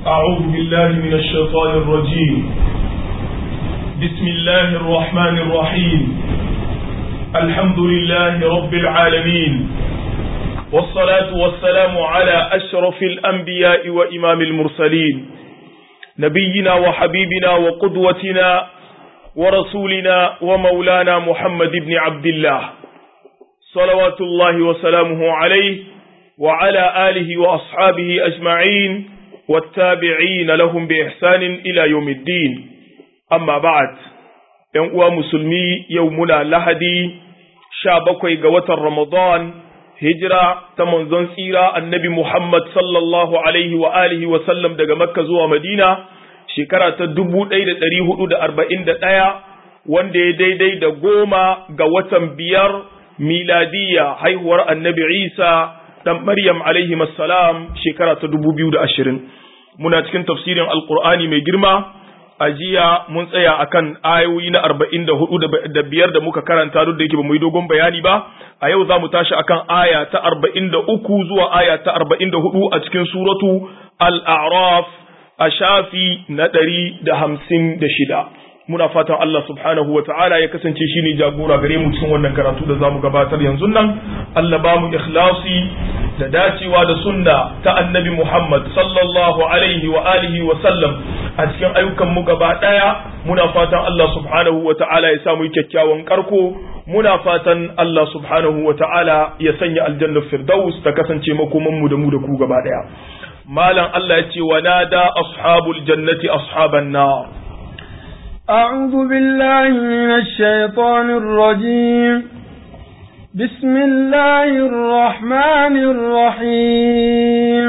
أعوذ بالله من الشيطان الرجيم بسم الله الرحمن الرحيم الحمد لله رب العالمين والصلاة والسلام على أشرف الأنبياء وإمام المرسلين نبينا وحبيبنا وقدوتنا ورسولنا ومولانا محمد بن عبد الله صلوات الله وسلامه عليه وعلى آله وأصحابه أجمعين والتابعين لهم بإحسان إلى يوم الدين أما بعد ينقوى مسلمي يومنا لهدي شابكوي قوة رمضان هجرة تمنزون سيرة النبي محمد صلى الله عليه وآله وسلم دقى مكة زوى مدينة شكرة تدبو دايدة تريه دا أربعين دا تايا وان دي دي دي دا قوما قوة بيار ميلادية هيهور النبي عيسى dan Maryam alaihi salam shekara ta dubu biyu da ashirin muna cikin tafsirin alkur'ani mai girma a jiya mun tsaya akan ayoyi na arba'in da hudu da biyar da muka karanta duk da yake ba mu yi dogon bayani ba a yau za mu tashi akan aya ta arba'in da uku zuwa aya ta arba'in da hudu a cikin suratu al-a'raf a shafi na ɗari da hamsin da shida muna fatan Allah subhanahu wa ta'ala ya kasance shine jagora gare mu cikin wannan karatu da zamu gabatar yanzu nan Allah ba mu ikhlasi da dacewa da sunna ta annabi Muhammad sallallahu alaihi wa alihi wa sallam a cikin ayyukan mu gaba daya muna fatan Allah subhanahu wa ta'ala ya samu kyakkyawan karko muna fatan Allah subhanahu wa ta'ala ya sanya aljanna firdaus ta kasance makoman mu da mu da ku gaba daya malam Allah ya ce wa nada ashabul jannati ashaban nar أعوذ بالله من الشيطان الرجيم بسم الله الرحمن الرحيم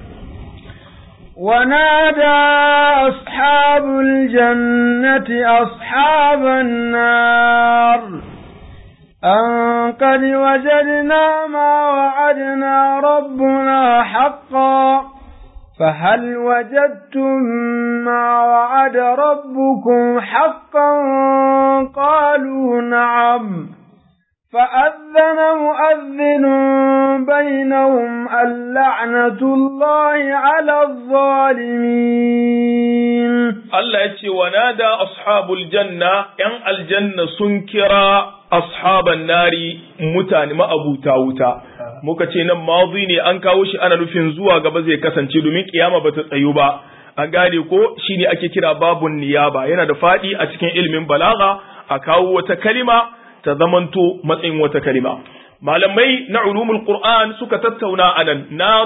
ونادى أصحاب الجنة أصحاب النار أن قد وجدنا ما وعدنا ربنا حقا فهل وجدتم ما وعد ربكم حقا قالوا نعم فأذن مؤذن بينهم اللعنة الله على الظالمين الله يتي ونادى أصحاب الجنة ين الجنة سنكرا أصحاب النار متان ما أبو تاوتا muka ce nan mazi ne an kawo shi ana nufin zuwa gaba zai kasance domin kiyama bata tsayu ba an gane ko shine ake kira babun niyaba yana da fadi a cikin ilimin balaga a kawo wata kalima ta zamanto matsayin wata kalima malamai na ulumul qur'an suka tattauna anan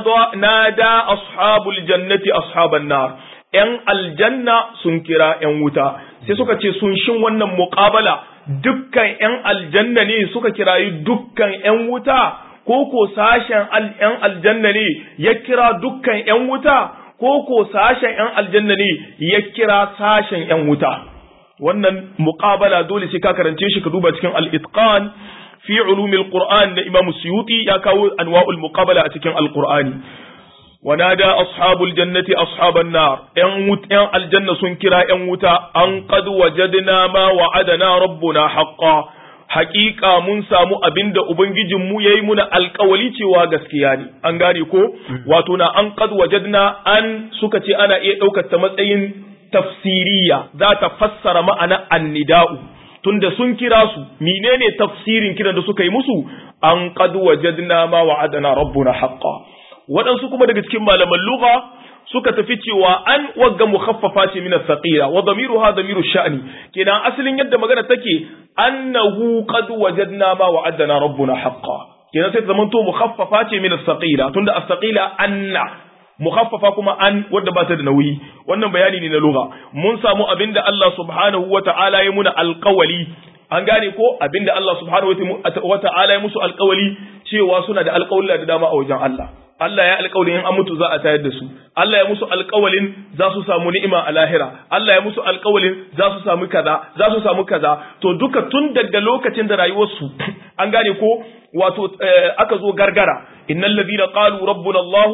nada ashabul jannati ashaban nar yan aljanna sun kira yan wuta sai suka ce sun shin wannan muqabala dukkan yan aljanna ne suka kirayi dukkan yan wuta ko ko sashen ‘yan aljanna ne ya kira dukkan ‘yan wuta, ko ko sashen ‘yan aljanna ne ya kira sashen ‘yan wuta. Wannan muƙabala dole sai ka karance shi ka duba cikin al'itqan fi ulumil Qur'an da Imam Suyuti ya kawo anwa'ul muƙabala a cikin Al-Qur'ani. ونادى أصحاب الجنة أصحاب النار ‘yan aljanna sun kira ‘yan wuta, an qad wajadna ma wa'adana rabbuna haqqan hakika mun samu abin da Ubangijinmu ya yi muna alkawali cewa gaskiya ne, an gane ko? Wato na an qad wajadna an suka ce ana iya ɗaukar ta matsayin tafsiriya za ta fassara ma'ana annida'u. Tunda sun kira su, menene tafsirin kiran da suka yi musu? An qad wajadna ma wa'adana rabbuna haqqa. Waɗansu kuma daga cikin malaman lugha suka tafi cewa an wagga mukhaffafa ce min as-saqila wa damiruha damiru sha'ni kenan asalin yadda magana take annahu qad wajadna ma wa'adana rabbuna haqqan kenan sai zaman to mukhaffafa ce min as-saqila tunda as-saqila anna mukhaffafa kuma an wadda ba ta da nauyi wannan bayani ne na lugha mun samu abinda Allah subhanahu wa ta'ala ya muna alqawli an gane ko abinda Allah subhanahu wa ta'ala ya musu alqawli cewa suna da alqawla da dama a wajen Allah Allah ya alƙawalin in an mutu za a tayar da su Allah ya musu alƙawalin za su samu ni'ima a lahira Allah ya musu alƙawalin za su samu kaza za su samu kaza to duka tun daga lokacin da rayuwarsu an gane ko wato aka zo gargara innal ladina qalu rabbuna Allah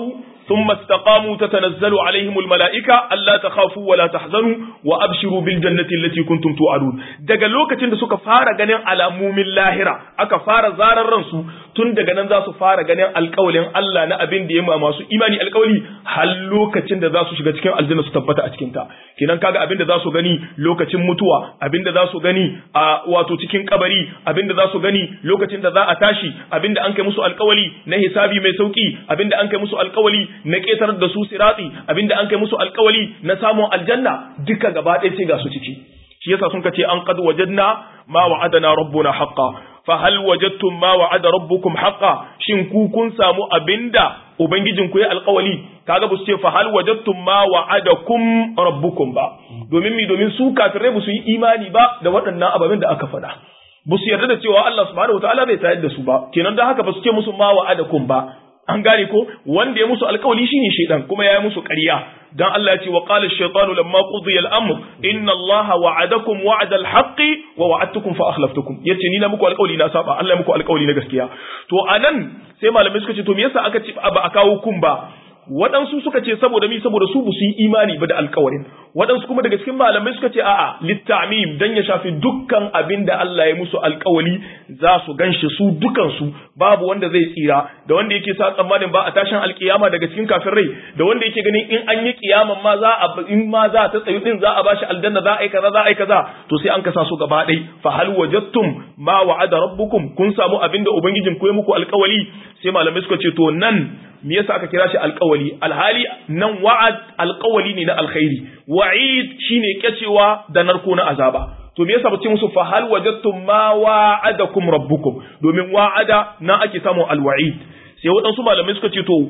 ثم استقاموا تتنزل عليهم الملائكة ألا تخافوا ولا تحزنوا وأبشروا بالجنة التي كنتم توعدون daga lokacin da suka fara ganin alamomin lahira aka fara zarar ransu tun daga nan za su fara ganin alƙawalin Allah na abin da ya ma masu imani alƙawali har lokacin da za su shiga cikin aljanna su tabbata a cikin ta kenan kaga abin da za su gani lokacin mutuwa abin da za su gani a wato cikin kabari abin da za su gani lokacin da za a tashi abin da an kai musu alƙawali na hisabi mai sauki abin da an kai musu alƙawali na ƙetar da su siratsi abinda an kai musu alkawali na samun aljanna duka gaba ɗaya ce ga su ciki shi yasa sun kace an qad wajadna ma wa'adana rabbuna haqqan fa hal wajadtum ma wa'ada rabbukum haqqan shin ku kun samu abinda ubangijin ku ya alkawali kaga ba su ce fa hal wajadtum ma wa'adakum rabbukum ba domin mi domin su kafirai ba su yi imani ba da waɗannan ababen da aka faɗa ba su yarda da cewa Allah subhanahu wataala bai tayar da su ba kenan dan haka ba su ce musu ma wa'adakum ba an gane ko wanda ya musu alkawali shine shedan kuma ya yi musu ƙarya dan Allah ya ce wa qala ash-shaytanu lamma qudiya al-amr inna Allah wa'adakum wa'da al-haqqi wa wa'adtukum fa akhlaftukum yace ni na muku alkawali na saba Allah ya muku alkawali na gaskiya to anan sai malamai suka ce to me yasa aka ce ba a kawo kun ba waɗansu suka ce saboda mi saboda su su yi imani ba da alkawarin waɗansu kuma daga cikin malamai suka ce a'a littamim dan ya shafi dukkan abin da Allah ya musu alkawali za su ganshi su dukansu babu wanda zai tsira da wanda yake sa tsammanin ba a tashin alkiyama daga cikin kafin rai da wanda yake ganin in an yi kiyaman ma za a in ma za ta tsayu din za a bashi aljanna za a yi kaza za a yi kaza to sai an kasa su gaba ɗai fa hal wajadtum ma wa'ada rabbukum kun samu abin da ubangijin ku ya muku alkawali sai malamai suka ce to nan me yasa aka kira shi alƙawali alhali nan wa'ad alƙawali ne na alkhairi wa'id shine kyacewa da narko na azaba to me yasa bace musu fa hal wajadtum ma wa'adakum rabbukum domin wa'ada na ake samun alwa'id sai waɗansu malamai suka ce to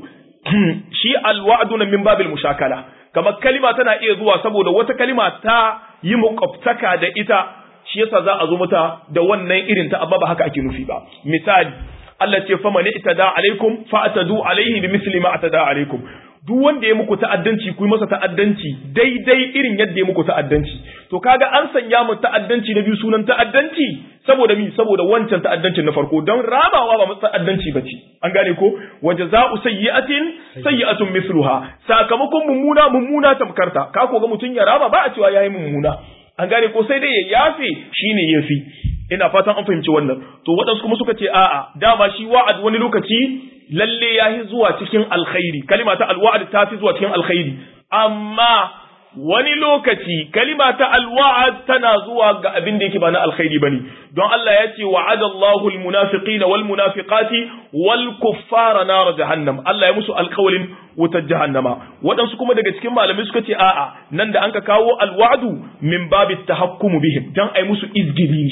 shi alwa'du na min babil mushakala kamar kalima tana iya zuwa saboda wata kalima ta yi muqaftaka da ita shi yasa za a zo mata da wannan irin ta amma ba haka ake nufi ba misali Allah ce fa mani itada alaikum fa atadu alaihi bi misli ma atada alaikum duk wanda ya muku ta'addanci ku yi masa ta'addanci daidai irin yadda ya muku ta'addanci to kaga an sanya mu ta'addanci na biyu sunan ta'addanci saboda mi saboda wancan ta'addancin na farko don rabawa ba mu ta'addanci bace an gane ko wa jazaa'u sayyi'atin sayyi'atun mithluha sakamakon mummuna mummuna tamkarta ka ko ga mutun ya raba ba a cewa yayi mummuna an gane ko sai dai ya yafe shine yafi ina fatan an fahimci wannan to waɗansu kuma suka ce a'a dama shi wa'ad wani lokaci lalle ya yi zuwa cikin alkhairi kalima ta alwa'ad ta fi zuwa cikin alkhairi amma wani lokaci kalima ta alwa'ad tana zuwa ga abin da yake ba na alkhairi bane don Allah ya ce wa'ada Allahu almunafiqina wal munafiqati wal kuffara nar jahannam Allah ya musu alkawalin wutar jahannama waɗansu kuma daga cikin malamai suka ce a'a nan da anka kawo alwa'du min babit tahakkumu bihim dan ai musu izgili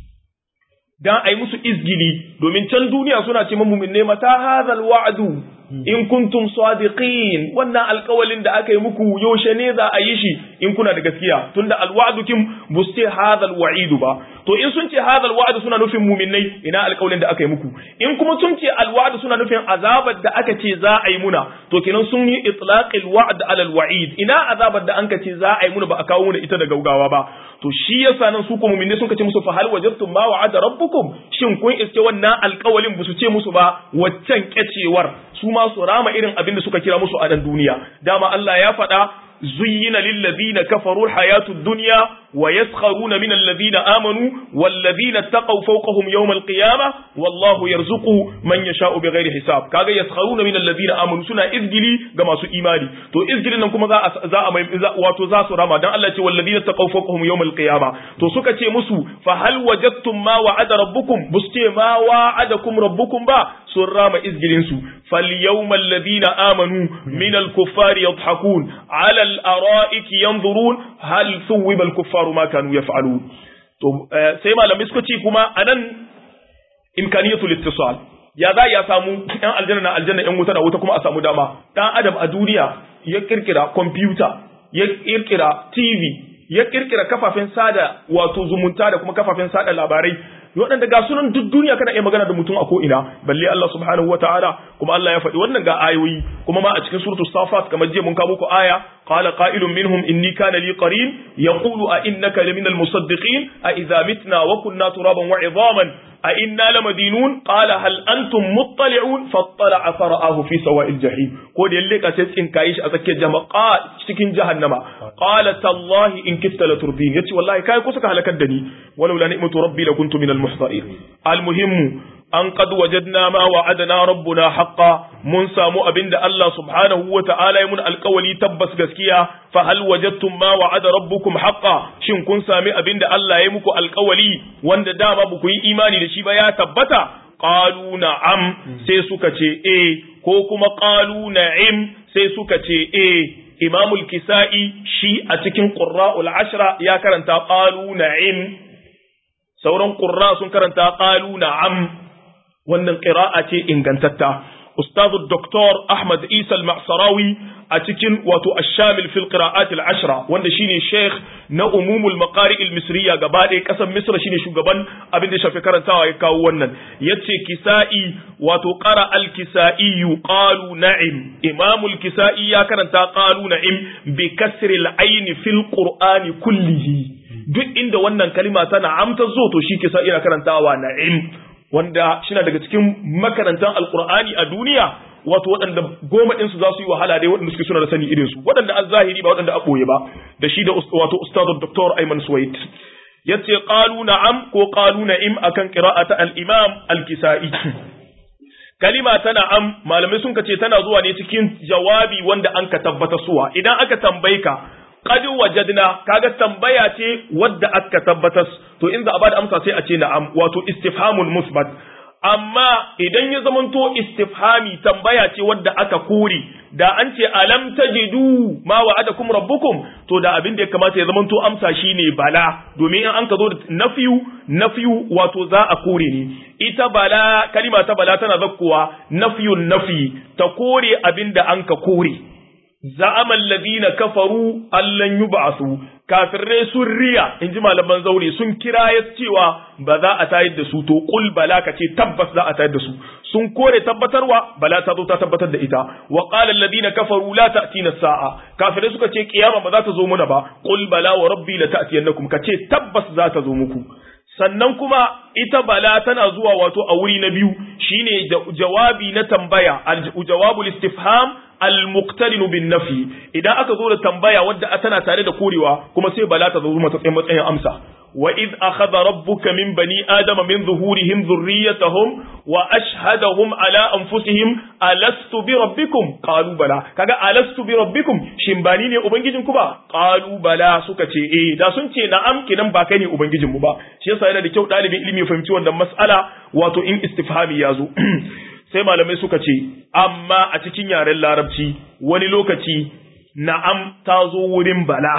dan ai musu izgili domin can duniya suna ce mu ne mata hadhal wa'du in kuntum sadiqin wannan alƙawalin da aka yi muku yaushe ne za a yi shi in kuna da gaskiya tunda alwa'du kin buste hadhal wa'idu ba to in sun ce hadhal wa'du suna nufin mu'minnai ina alƙawalin da aka yi muku in kuma sun ce alwa'du suna nufin azabar da aka ce za a yi muna to kenan sun yi itlaqil wa'd ala alwa'id ina azabar da an ka ce za a yi muna ba a kawo muna ita da gaugawa ba to shi yasa nan su ko mu'minnai sun ce musu fa hal wajadtum ma wa'ada rabbukum shin kun iske wannan alƙawalin ba su ce musu ba waccan kyacewar su ma su rama irin abin da suka kira musu a nan duniya dama Allah ya faɗa zuyyina lillazina kafaru alhayatud dunya wa yaskharuna min allazina amanu wallazina taqaw fawqahum yawm alqiyamah wallahu yarzuqu man yasha'u bighairi hisab kaga yaskharuna min allazina amanu suna izgili ga masu imani to izgilin nan kuma za a za a mai wato za su rama dan Allah ce wallazina taqaw fawqahum yawm alqiyamah to suka ce musu fa hal wajadtum ma wa'ada rabbukum buste ma wa'adakum rabbukum ba sun rama izgilin su فاليوم الذين آمنوا من الكفار يضحكون على الأرائك ينظرون هل ثوب الكفار ما كانوا يفعلون سيما لم يسكتي كما أنا إمكانية الاتصال ya za ya samu ‘yan aljanna na aljanna ‘yan wuta da wuta kuma a samu dama ɗan adam a duniya ya kirkira kwamfuta ya kirkira tv ya kirkira kafafen sada wato zumunta da kuma kafafen sada labarai waɗanda ga sunan duk duniya kana iya magana da mutum a ko'ina balle Allah subhanahu wa ta'ala kuma Allah ya faɗi wannan ga ayoyi kuma ma a cikin suratul safat kamar jiya mun kawo ku aya qala qa'ilun minhum inni kana li qarin yaqulu a innaka laminal musaddiqin a idza mitna wa kunna turaban wa idhaman a inna lamadinun qala hal antum muttali'un fattala'a fara'ahu fi sawa'il jahim ko da yalle ka sai tsinkaye shi a tsakiyar jama'a cikin jahannama qala tallahi in kitta la turdin yace wallahi kai kusa ka halakar da ni walau la ni'matu rabbi la kuntu minal muhtarin al muhimmu an qad wajadna ma wa'adana rabbuna haqqan mun samu abinda Allah subhanahu wa ta'ala ya mun alƙawali tabbas gaskiya fa hal wajadtum ma wa'ada rabbukum haqqan shin kun sami abinda Allah ya muku alƙawali wanda dama ba ku yi imani da shi ba ya tabbata qalu na'am sai suka ce eh ko kuma qalu na'im sai suka ce eh imamul kisa'i shi a cikin qurra'ul ashra ya karanta qalu na'im sauran qurra sun karanta qalu na'am wannan ƙira'a ce ingantatta ustazu doktor ahmad isa al-ma'sarawi a cikin wato ash-shamil fil qira'at al-ashra wanda shine sheikh na umumul maqari al-misriya gaba ɗaya ƙasar misra shine shugaban abin da shafi karantawa ya kawo wannan yace kisa'i wato qara al-kisa'i qalu na'im imamul kisa'i ya karanta qalu na'im bi kasri al-ayn fil qur'ani kullihi duk inda wannan kalima tana amta zo to shi kisa'i yana karantawa na'im wanda shi daga cikin makarantar alkur'ani a duniya wato waɗanda goma ɗinsu za su yi wahala dai waɗanda suke suna da sani irinsu waɗanda an zahiri ba waɗanda a ɓoye ba da shi da wato ustadu doktor Ayman Suwaid ya ce ƙalu na'am ko ƙalu na'im akan ƙira'ata al-imam al-kisa'i kalima ta na'am malamai sun ce tana zuwa ne cikin jawabi wanda an ka tabbata suwa idan aka tambaye ka qad wajadna kaga tambaya ce wadda aka tabbatar to in za a bada amsa sai a ce na'am wato istifhamul musbat amma idan ya zamanto istifhami tambaya ce wadda aka kore da an ce alam tajidu ma wa'adakum rabbukum to da abin da ya kamata ya zamanto amsa shine bala domin in an ka zo da nafiyu nafiyu wato za a kore ne ita bala kalima ta bala tana zakkuwa nafiyun nafi ta kore abin da an ka kore za'amal ladina kafaru allan yub'asu kafirai sun riya inji malaman zaure sun kira ya cewa ba za a tayar da su to qul bala ka ce tabbas za a tayar da su sun kore tabbatarwa bala ta zo ta tabbatar da ita wa qala alladina kafaru la ta'tina sa'a kafirai suka ce kiyama ba za ta zo muna ba qul bala wa rabbi la ta'tiyannakum ka ce tabbas za ta zo muku sannan kuma ita bala tana zuwa wato a wuri na biyu shine jawabi na tambaya jawabul istifham al-muqtarinu bin nafi idan aka zo da tambaya wadda tana tare da korewa kuma sai bala ta zo matsayin matsayin amsa wa id akhadha rabbuka min bani adama min zuhurihim dhurriyyatahum wa ashhadahum ala anfusihim alastu bi rabbikum qalu bala kaga alastu bi rabbikum shin ba ni ne ubangijin ku ba qalu bala suka ce eh da sun ce na'am kinan ba kai ne ubangijin mu ba shi yasa yana da kyau dalibin ilimi ya fahimci wannan mas'ala wato in istifhami ya zo sai malamai suka ce amma a cikin yaren larabci wani lokaci na'am ta zo wurin bala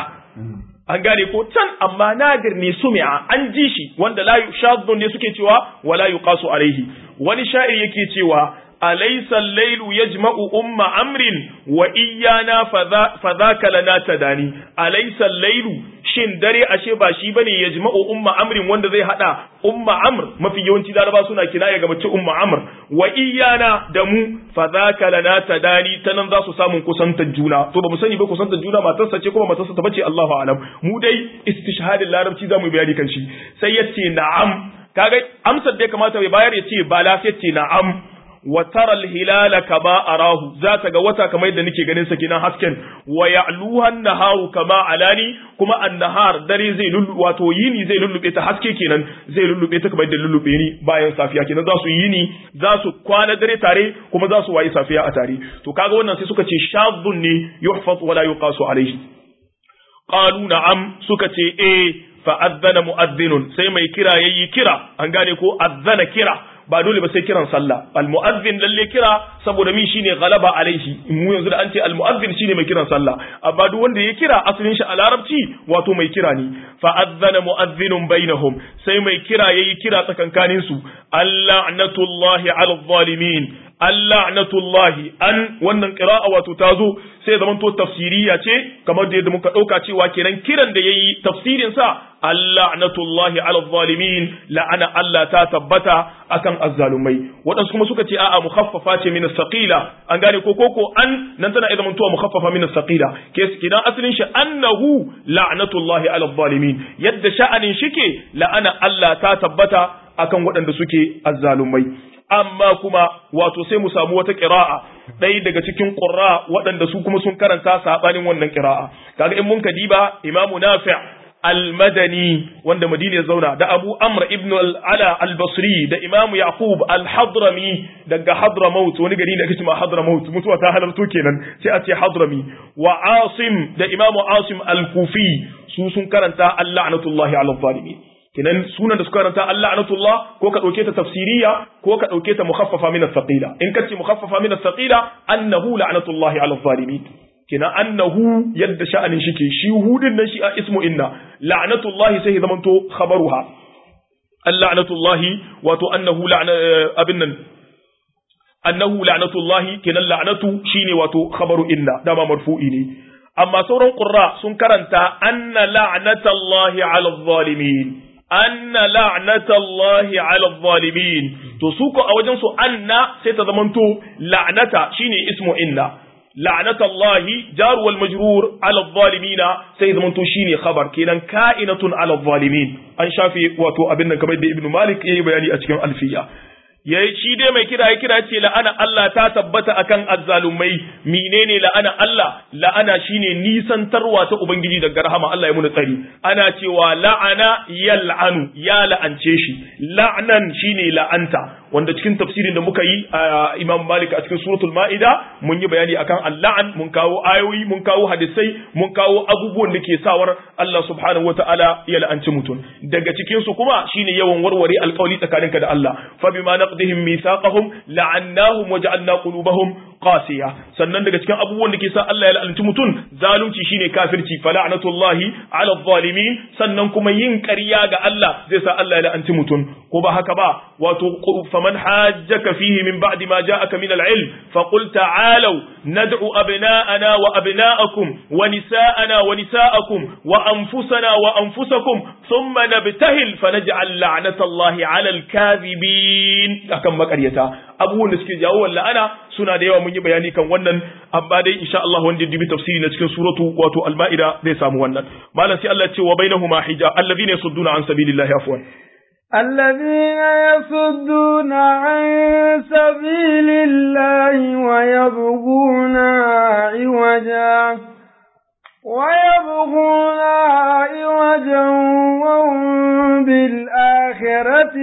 an gane ko can amma nadir ne sumi'a an ji shi wanda la yushaddu ne suke cewa wala yuqasu alaihi wani sha'ir yake cewa alaysa al-lailu yajma'u umma amrin wa iyyana fadhaka lana tadani alaysa al-lailu shin dare ashe ba shi bane yajma'u umma amrin wanda zai hada umma amr mafi yawanci laraba suna kinaya ga mace umma amr wa iyana da mu fadhaka lana tadani tanan za su samu kusantar juna to ba mu sani ba kusantar juna matarsa ce kuma matarsa ta bace Allahu alam mu dai istishhadin larabci zamu bayani kan shi sai yace na'am kaga amsar da ya kamata ya bayar yace bala sai yace na'am wa taral hilala kama arahu za ta ga wata kamar yadda nake ganin sa kinan hasken wa ya'luha naharu kama alani kuma an-nahar dare zai lullu wato yini zai lullube ta haske kenan zai lullube ta kamar yadda lullube ni bayan safiya kenan za su yini za su kwana dare tare kuma za su wayi safiya a tare to kaga wannan sai suka ce shadhun ne yuhfaz wala yuqasu alayhi qalu na'am suka ce eh fa adzana mu'adhdhinun sai mai kira yayi kira an gane ko adzana kira ba dole ba sai kiran sallah al mu'adhdhin lalle kira saboda min shine galaba alaihi mu yanzu da an ce al mu'adhdhin shine mai kiran sallah amma duk wanda ya kira asalin shi a larabci wato mai kira ne fa adzana mu'adhdhinun bainahum sai mai kira yayi kira tsakankanin su alla'natullahi 'ala zalimin alla'natullahi an wannan qira'a wato tazo sai zaman to tafsiriya ce kamar da yadda muka dauka cewa kenan kiran da yayi tafsirin sa alla'natullahi ala zalimin la'ana Allah ta tabbata akan azzalumai wadansu kuma suka ce a'a mukhaffafa ce min as-saqila an gane ko koko an nan tana idan mutuwa mukhaffafa min as-saqila kidan asalin shi annahu la'natullahi ala zalimin yadda sha'anin shike la'ana Allah ta tabbata akan waɗanda suke azzalumai amma kuma wato sai mu samu wata ƙira'a ɗaya daga cikin ƙurra waɗanda su kuma sun karanta saɓanin wannan ƙira'a kaga in mun kadiba imamu nafi' al-madani wanda madina ya zauna da abu amr ibn al-ala al-basri da imamu yaqub al-hadrami daga hadramaut wani gari da ake cewa hadramaut mutuwa ta halarto kenan sai a ce hadrami wa asim da imamu asim al-kufi su sun karanta al-la'natullahi ala zalimin kenan sunan da suka karanta Allah anatullah ko ka dauke ta tafsiriya ko ka dauke ta mukhaffafa min as-saqila in ka ce mukhaffafa min as-saqila annahu la'natullahi 'ala adh-dhalimin kenan annahu yadda sha'anin shi ke shi hudin nan shi a ismu inna la'natullahi sai zamanto khabaruha la'natullahi wato annahu la'na abin nan annahu la'natullahi kenan la'natu shine wato khabaru inna dama marfu'i ne amma sauran qurra sun karanta anna la'natallahi 'ala adh-dhalimin anna la'natallahi 'ala adh-dhalimin to su ko a wajen su anna sai ta zamanto la'nata shine ismu inna la'natallahi jar wal majrur 'ala adh-dhalimin sai zamanto shine khabar kenan ka'inatun 'ala adh-dhalimin an shafi wato abin nan kamar da ibnu malik yayi bayani a cikin alfiya yayi shi dai mai kira ya kira ce la'ana Allah ta tabbata akan azzalumai menene la'ana Allah la'ana shine nisantarwa ta ubangiji daga rahama Allah ya muna tsari ana cewa la'ana yal'anu ya la'ance shi la'nan shine la'anta wanda cikin tafsirin da muka yi a Imam Malik a cikin suratul Ma'ida mun yi bayani akan al-la'an mun kawo ayoyi mun kawo hadisai mun kawo abubuwan da ke sawar Allah subhanahu wata'ala ya la'anci mutum daga cikin su kuma shine yawan warware alƙawari tsakaninka da Allah fa bima naqdihim mithaqahum la'annahum wa ja'alna qulubahum qasiya sannan daga cikin abubuwan da ke sa Allah ya la'anci mutum zalunci shine kafirci fa la'natullahi 'ala adh-dhalimin sannan kuma yin ƙarya ga Allah zai sa Allah ya la'anci mutum ko ba haka ba wato faman hajjaka fihi min ba'di ma ja'aka min al-'ilm fa qul ta'alu nad'u abna'ana wa abna'akum wa nisa'ana wa nisa'akum wa anfusana wa anfusakum thumma nabtahil fa naj'al la'natallahi 'ala al-kadhibin akan makaryata abubuwan da suke jawo la'ana suna da yawa mun yi bayani kan wannan amma dai insha Allah wanda ya dubi tafsiri na cikin suratu wato al-ma'ida zai samu wannan malam sai Allah ya ce wa bainahuma hijab alladhina yasudduna an sabilillahi afwan الذين يصدون عن سبيل الله ويبغونها عوجا ويبغونها عوجا وهم بالآخرة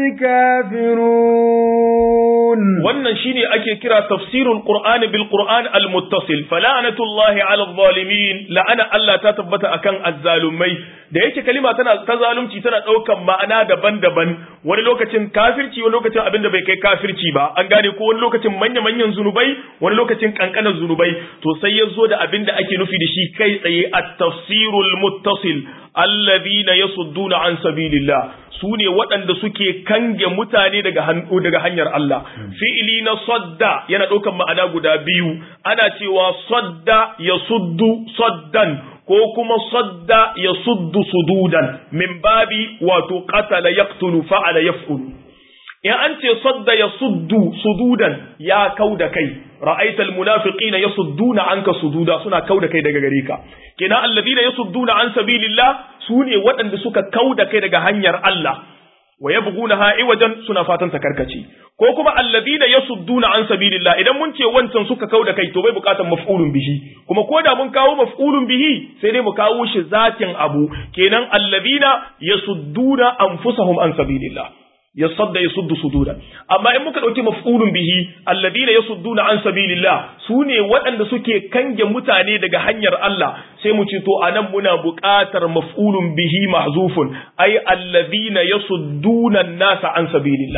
كافرون wannan shine ake kira tafsirul qur'ani bil qur'an al muttasil fala'natullahi ala zalimin la'ana Allah ta tabbata akan azzalumai da yake kalima tana ta zalunci tana daukan ma'ana daban-daban wani lokacin kafirci wani lokacin abinda bai kai kafirci ba an gane ko wani lokacin manya-manyan zunubai wani lokacin kankanan zunubai to sai ya zo da abinda ake nufi da shi kai tsaye at-tafsirul muttasil alladhina yasudduna an sabilillah su ne waɗanda suke kange mutane daga daga hanyar Allah fi'ili na sadda yana ɗaukan ma'ana guda biyu ana cewa sadda ya suddu saddan ko kuma sadda ya suddu sududan min babi wato qatala yaqtulu fa'ala yaf'ulu in an ce sadda ya suddu sududan ya kauda kai ra'aital munafiqina yasudduna anka sududa suna kauda kai daga gare ka kina alladhina yasudduna an sabilillah sune waɗanda suka kauda kai daga hanyar Allah wa yabghunaha iwajan suna fatan ta karkace ko kuma alladhina yasudduna an sabilillah idan mun ce wancan suka kauda kai to bai bukatan maf'ulun bihi kuma ko da mun kawo maf'ulun bihi sai dai mu kawo shi zatin abu kenan alladhina yasudduna anfusahum an sabilillah yasadda yasuddu sududan amma in muka dauki maf'ulun bihi alladina yasudduna an sabilillah sune waɗanda suke kange mutane daga hanyar Allah sai mu ce to anan muna buƙatar maf'ulun bihi mahzufun ay alladina yasudduna an-nasa an sabilillah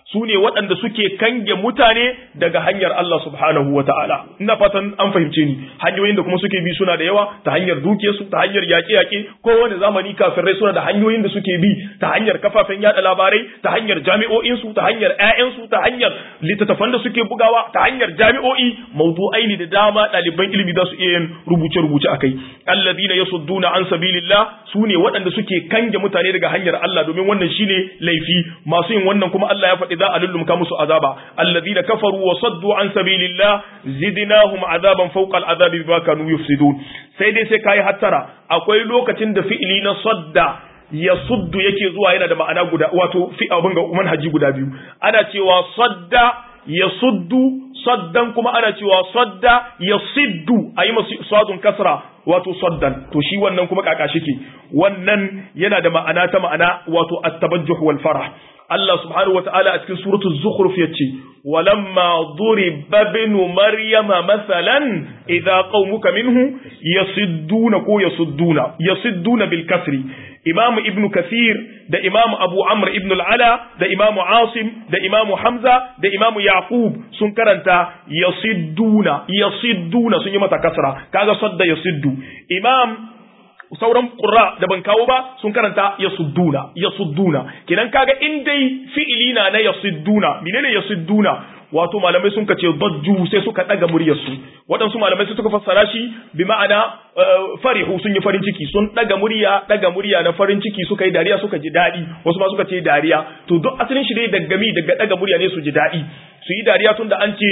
su ne waɗanda suke kange mutane daga hanyar Allah subhanahu wa ta'ala. Ina fatan an fahimce ni, hanyoyin da kuma suke bi suna da yawa ta hanyar dukiyarsu, ta hanyar yaƙe-yaƙe, kowane zamani kafirai suna da hanyoyin da suke bi ta hanyar kafafen yaɗa labarai, ta hanyar jami'o'insu, ta hanyar ‘ya'yansu, ta hanyar littattafan da suke bugawa, ta hanyar jami'o'i, mawdu'ai ne da dama ɗaliban ilimi za su iya yin rubuce-rubuce a kai. Allazina yasudduna an sabilillah su ne waɗanda suke kange mutane daga hanyar Allah domin wannan shine laifi masu yin wannan kuma Allah ya faɗi za a lullumka musu azaba alladhina kafaru wa saddu an sabilillah zidnahum azaban fawqa al'azabi bima kanu yufsidun sai dai sai kai hattara akwai lokacin da fi'ili na sadda ya suddu yake zuwa yana da ma'ana guda wato fi abin ga manhaji guda biyu ana cewa sadda ya suddu saddan kuma ana cewa sadda ya siddu a yi masu sadun kasra wato saddan to shi wannan kuma kaka shike wannan yana da ma'ana ta ma'ana wato at-tabajjuh wal farah Allah subhanahu wa ta'ala a cikin suratul zukhruf yace walamma duriba ibnu maryama masalan idza qaumuka minhu yasidduna ko yasudduna yasidduna bil kasri imam ibn kathir da imam abu amr ibn al-ala da imam asim da imam hamza da imam yaqub sun karanta yasidduna yasidduna sun yi mata kasra kaga sadda yasiddu imam sauran qurra da ban kawo ba sun karanta yasudduna yasudduna kenan kaga in dai fi'ili na na yasudduna menene yasudduna wato malamai sun kace dajju sai suka daga muryarsu waɗansu malamai sai suka fassara shi bi ma'ana farihu sun yi farin ciki sun daga murya daga murya na farin ciki suka yi dariya suka ji daɗi wasu ma suka ce dariya to duk asalin shi dai daga mi daga daga murya ne su ji daɗi su yi dariya tun da an ce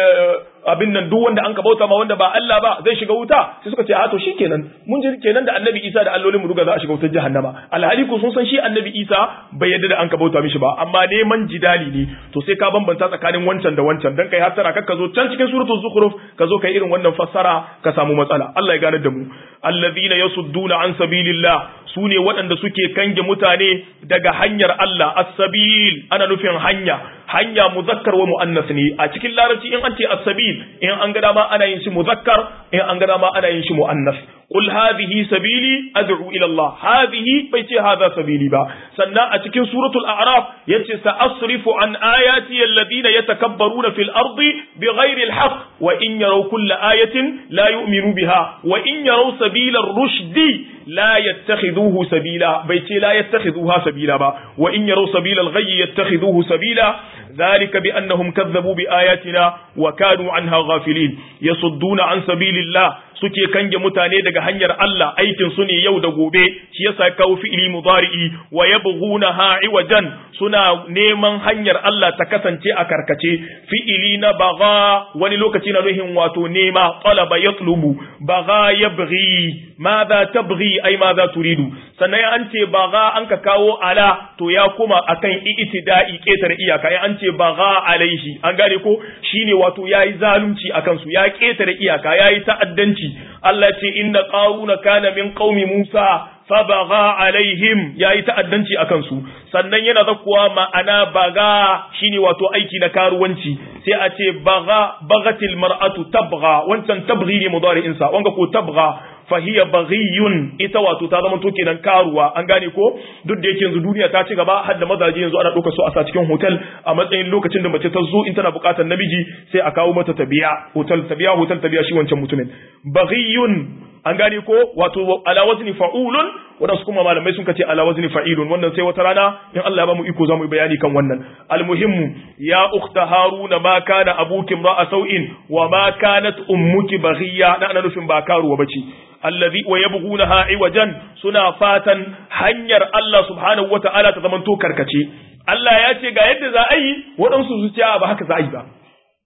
abin nan duk wanda an ka bauta ma wanda ba Allah ba zai shiga wuta sai suka ce a to shikenan mun ji kenan da annabi Isa da allolin mu duka za a shiga wutar jahannama alhali ko sun san shi annabi Isa bai yadda da an ka bauta mishi ba amma neman jidali ne to sai ka bambanta tsakanin wancan da wancan dan kai hattara kar ka zo can cikin suratul zukhruf ka zo kai irin wannan fassara ka samu matsala Allah ya gane da mu allazina yasudduna an sabilillah su ne waɗanda suke kange mutane daga hanyar Allah as-sabil ana nufin hanya hanya muzakkar wa muannas ne a cikin larabci in an ce as-sabil in an ga dama ana yin shi muzakkar in an ga dama ana yin shi muannas qul hadhihi sabili ad'u ila Allah hadhihi bai ce hadha sabili ba sannan a cikin suratul a'raf yace sa'asrifu an ayati alladhina yatakabbaruna fil ardi bighairi al-haqq wa in yaraw kulla ayatin la yu'minu biha wa in yaraw sabila ar-rushdi la yattakhiduhu sabila bai ce la yattakhiduha sabila ba wa in yaraw sabila al-ghayy yattakhiduhu sabila ذلك بأنهم كذبوا بآياتنا وكانوا عنها غافلين يصدون عن سبيل الله suke kange mutane daga hanyar Allah aikin su ne yau da gobe shi yasa kawo fi'ili mudari'i wa yabghunaha iwajan suna neman hanyar Allah ta kasance a karkace fi'ili na baga wani lokaci na nuhin wato nema talaba yatlubu baga yabghi madha tabghi ai madha turidu sannan an ce baga an ka kawo ala to ya kuma akan i'tida'i ketare iyaka ai an ce baga alaihi an gane ko shine wato yayi zalunci akan su ya ketare iyaka yayi ta'addanci Allah ce inna qaruna kana min qaumi Musa fabaga alaihim yayi ta'addanci akan su sannan yana zakkuwa ma'ana baga shine wato aiki na karuwanci sai a ce baga bagatil mar'atu tabgha wancan tabghi ne mudari'in sa wanga ko tabgha fahiya baghiyun ita wato ta zama to kenan karuwa an gane ko duk da yake yanzu duniya ta ci gaba har da mazaje yanzu ana ɗauka su a sa cikin hotel a matsayin lokacin da mace ta zo in tana buƙatar namiji sai a kawo mata tabiya hotel tabiya hotel tabiya shi wancan mutumin baghiyun an gane ko wato ala wazni fa'ulun wadansu kuma malamai sun kace ala wazni fa'ilun wannan sai wata rana in Allah ya ba mu iko zamu yi bayani kan wannan almuhimmu ya ukhta haruna ma kana abuki ra'a sau'in wa ma kanat ummuki baghiya da ana nufin ba karuwa bace allazi wa yabghunaha iwajan suna fatan hanyar Allah subhanahu wata'ala ta zamanto karkace Allah ya ce ga yadda za a yi waɗansu su ce ba haka za a yi ba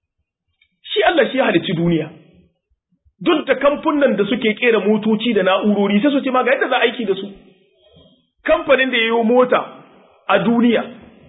shi Allah shi halicci duniya duk da kamfunan da suke kera motoci da na'urori sai su ce ma ga yadda za a aiki da su kamfanin da ya yi mota a duniya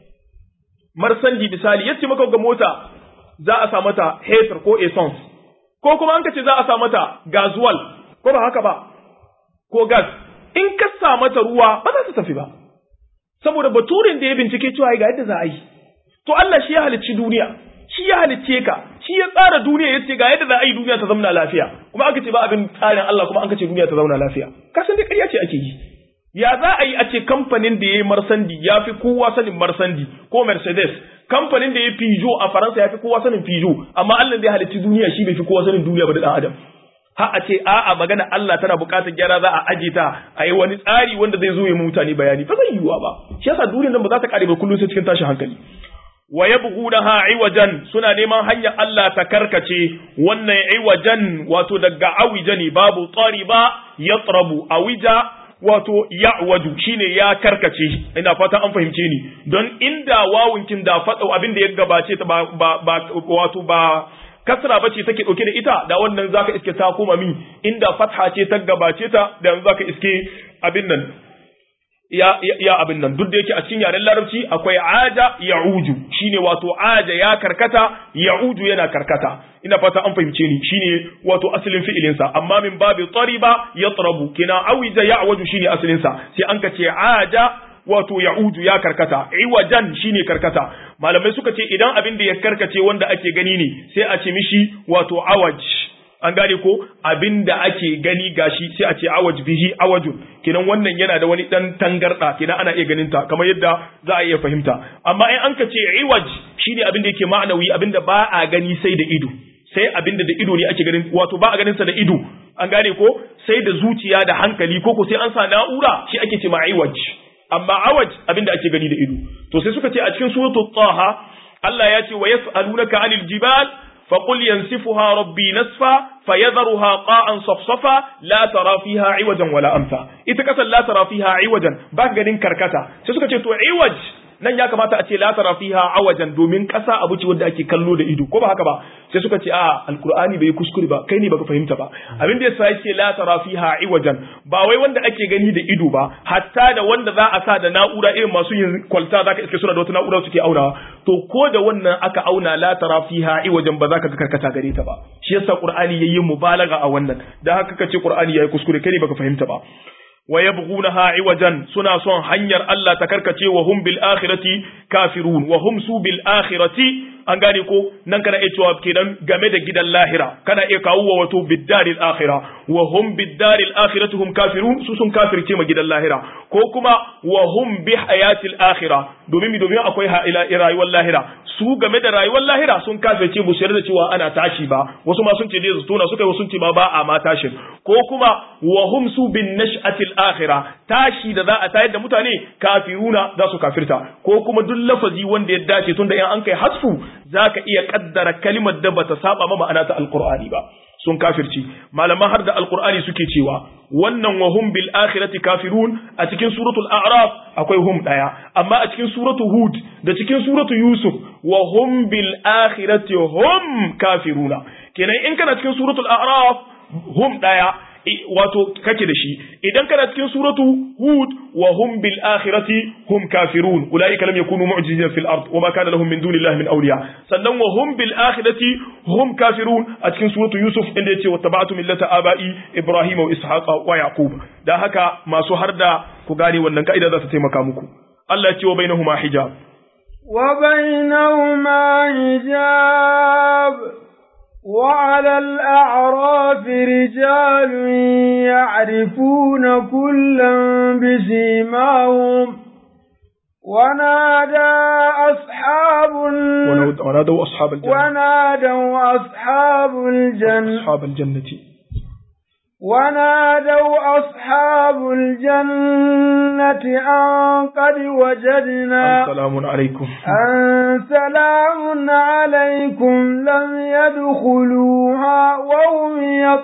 marsandi misali yace maka ga mota za a sa mata heter ko essence ko kuma an kace za a sa mata gazuwal ko ba haka ba ko gas in ka sa mata ruwa ba za ta tafi ba saboda baturin da ya bincike cewa ga yadda za a yi to Allah shi ya halicci duniya shi ya halicce ka shi ya tsara duniya yace ga yadda za a yi duniya ta zauna lafiya kuma aka ce ba abin tsarin Allah kuma an kace duniya ta zauna lafiya ka san dai ƙarya ce ake yi ya za a yi a ce kamfanin da ya yi marsandi ya fi kowa sanin marsandi ko mercedes kamfanin da ya fijo a faransa ya fi kowa sanin fijo amma allah da ya halitti duniya shi bai fi kowa sanin duniya ba da dan adam ha a ce a'a magana allah tana buƙatar gyara za a aje ta a yi wani tsari wanda zai zo ya mutane bayani ba zai yiwuwa ba shi yasa duniyar nan ba za ta kare ba kullum sai cikin tashin hankali wa yabghunaha iwajan suna neman hanyar Allah ta karkace wannan iwajan wato daga awijani babu tsariba yatrabu awija wato ya'waju shine ya karkace ina fata an fahimce ni don inda wawunkin da fada abin da ya gabace ta ba, ba, wato ba kasra bace take dauke da ita da wannan zaka iske ta koma min inda fatha ce ta gabace ta da zaka iske abin nan ya, ya, ya abin nan duk da yake a cikin yaren larabci akwai aja ya'uju shine wato aja ya karkata ya'uju yana karkata ina fata an fahimce ni shine wato asalin fi'ilin sa amma min babi tariba yatrabu kina awija ya'waju shine asalin sa sai an ka ce aja wato ya'uju ya karkata iwajan shine karkata malamai suka ce idan abin da ya karkace wanda ake gani ne sai a ce mishi wato awaj an gane ko abin da ake gani gashi sai a ce awaj bihi awajun kenan wannan yana da wani dan tangarda kenan ana iya ganin ta kamar yadda za a iya fahimta amma in an ka ce iwaj shine abin da yake ma'anawi abin da ba a gani sai da ido sai abin da da ido ne ake ganin wato ba a ganin sa da ido an gane ko sai da zuciya da hankali ko ko sai an sa na'ura shi ake ce ma iwaj amma awaj abin da ake gani da ido to sai suka ce a cikin suratul taha Allah ya ce wa yas'alunaka 'anil jibal فقل ينسفها ربي نسفا فيذرها قاعا صفصفا لا ترى فيها عوجا ولا أمثا إذا كسل لا ترى فيها عوجا باك غدين كركتا سيسوكا تو عوج nan ya kamata a ce la tara fiha awajan domin kasa abu ce wanda ake kallo da ido ko ba haka ba sai suka ce a alqur'ani bai kuskure ba kai ne baka fahimta ba abin da yasa yake la tara fiha iwajan ba wai wanda ake gani da ido ba hatta da wanda za a sa da na'ura irin masu yin kwalta zaka iske suna da wata na'ura suke aunawa to ko da wannan aka auna la tara fiha iwajan ba za ka ga karkata gare ta ba shi yasa qur'ani yayin mubalaga a wannan dan haka kace qur'ani yayi kuskure kai ne baka fahimta ba wa yabghunaha iwajan suna son hanyar Allah ta karkace wa hum bil akhirati kafirun wa hum su bil akhirati an gane ko nan kana iya cewa kenan game da gidan lahira kana iya kawo wa wato biddaril akhira wa hum biddaril akhirati hum kafirun su sun kafirce ma gidan lahira ko kuma wa hum bi hayatil akhira domin mi domin akwai ila rayuwar lahira su game da rayuwar lahira sun kafirce bu da cewa ana tashi ba wasu ma sun ce dai tona suka yi sun ce ma ba a ma tashin ko kuma wa hum su bin nash'atil akhira tashi da za a tayar da mutane kafiruna za su kafirta ko kuma duk lafazi wanda ya dace tunda in an kai hasfu zaka iya kaddara kalimar da bata saba ma ma'ana ta alqur'ani ba sun kafirci malaman har da alqur'ani suke cewa wannan wa hum bil akhirati kafirun a cikin suratul a'raf akwai hum daya amma a cikin suratul hud da cikin suratul yusuf wa hum bil akhirati hum kafiruna kenan in kana cikin suratul a'raf hum daya wato kake da shi idan kana cikin suratu hud wa hum bil akhirati hum kafirun ulaika lam yakunu mu'jizina fil ard wa ma kana lahum min dunillahi min awliya sannan wa hum bil akhirati hum kafirun a cikin suratu yusuf inda yace wattaba'tu millata aba'i ibrahima wa ishaqa wa yaqub dan haka masu harda ku gane wannan kaida za ta taimaka muku Allah ya ce wa bainahuma hijab wa bainahuma hijab وعلى الأعراف رجال يعرفون كلا بسيماهم ونادى أصحاب ونادوا أصحاب الجنة ونادوا أصحاب الجنة أصحاب الجنة ونادوا أصحاب الجنة أن قد وجدنا سلام عليكم أن سلام عليكم لم يدخلوها وهم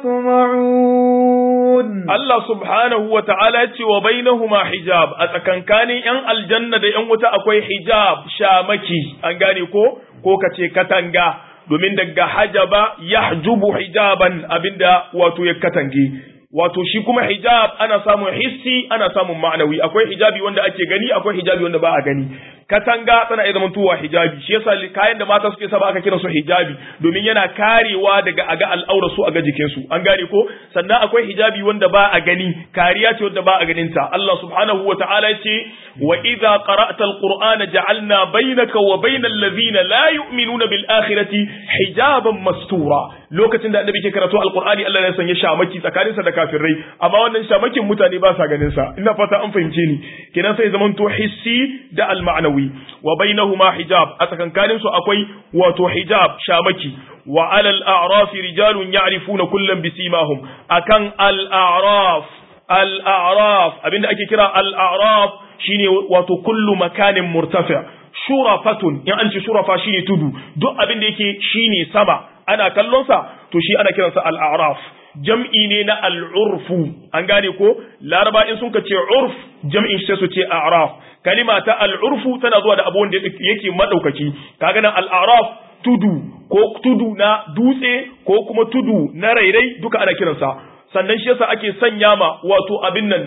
يطمعون الله سبحانه وتعالى وبينهما حجاب أتكن كان ين الجنة ين وتا أكوي حجاب شامكي أنغاني كو كو كتي كتنغا domin daga hajaba yahjubu hijaban abinda wato ya katange wato shi kuma hijab ana samun hissi ana samun ma'anawi akwai hijabi wanda ake gani akwai hijabi wanda ba a gani katanga tana iya zamantowa hijabi shi yasa kayan da mata suke saba aka kira su hijabi domin yana karewa daga aga al'aura su aga jikin su an gane ko sannan akwai hijabi wanda ba a gani kariya ce wanda ba a ganin ta Allah subhanahu wa ta'ala ya ce wa idza qara'ta al-qur'ana ja'alna bainaka wa bainal ladhina la yu'minuna bil akhirati hijaban mastura lokacin da annabi ke karatu alqur'ani Allah ya sanya shamaki tsakaninsa da kafirai amma wannan shamakin mutane ba sa ganin sa ina fata an fahimce ni kenan sai zaman to hissi da al-ma'nawi wa bainahuma hijab a tsakankanin su akwai wato hijab shamaki wa alal a'raf rijalun ya'rifuna kullam bisimahum akan al-a'raf al-a'raf abinda ake kira al-a'raf shine wato kullu makanin murtafi shurafatun in an ce shurafa shine tudu duk abin da yake shine sama ana kallon sa to shi ana kiransa al-a'raf jam'i ne na al'urfu an gane ko laraba in sun ka ce urf jam'in shi su ce a'raf kalima ta al'urfu tana zuwa da abu wanda yake madaukaki kaga nan al'araf tudu ko tudu na dutse ko kuma tudu na rairai duka ana kiransa sannan shi yasa ake sanya ma wato abin nan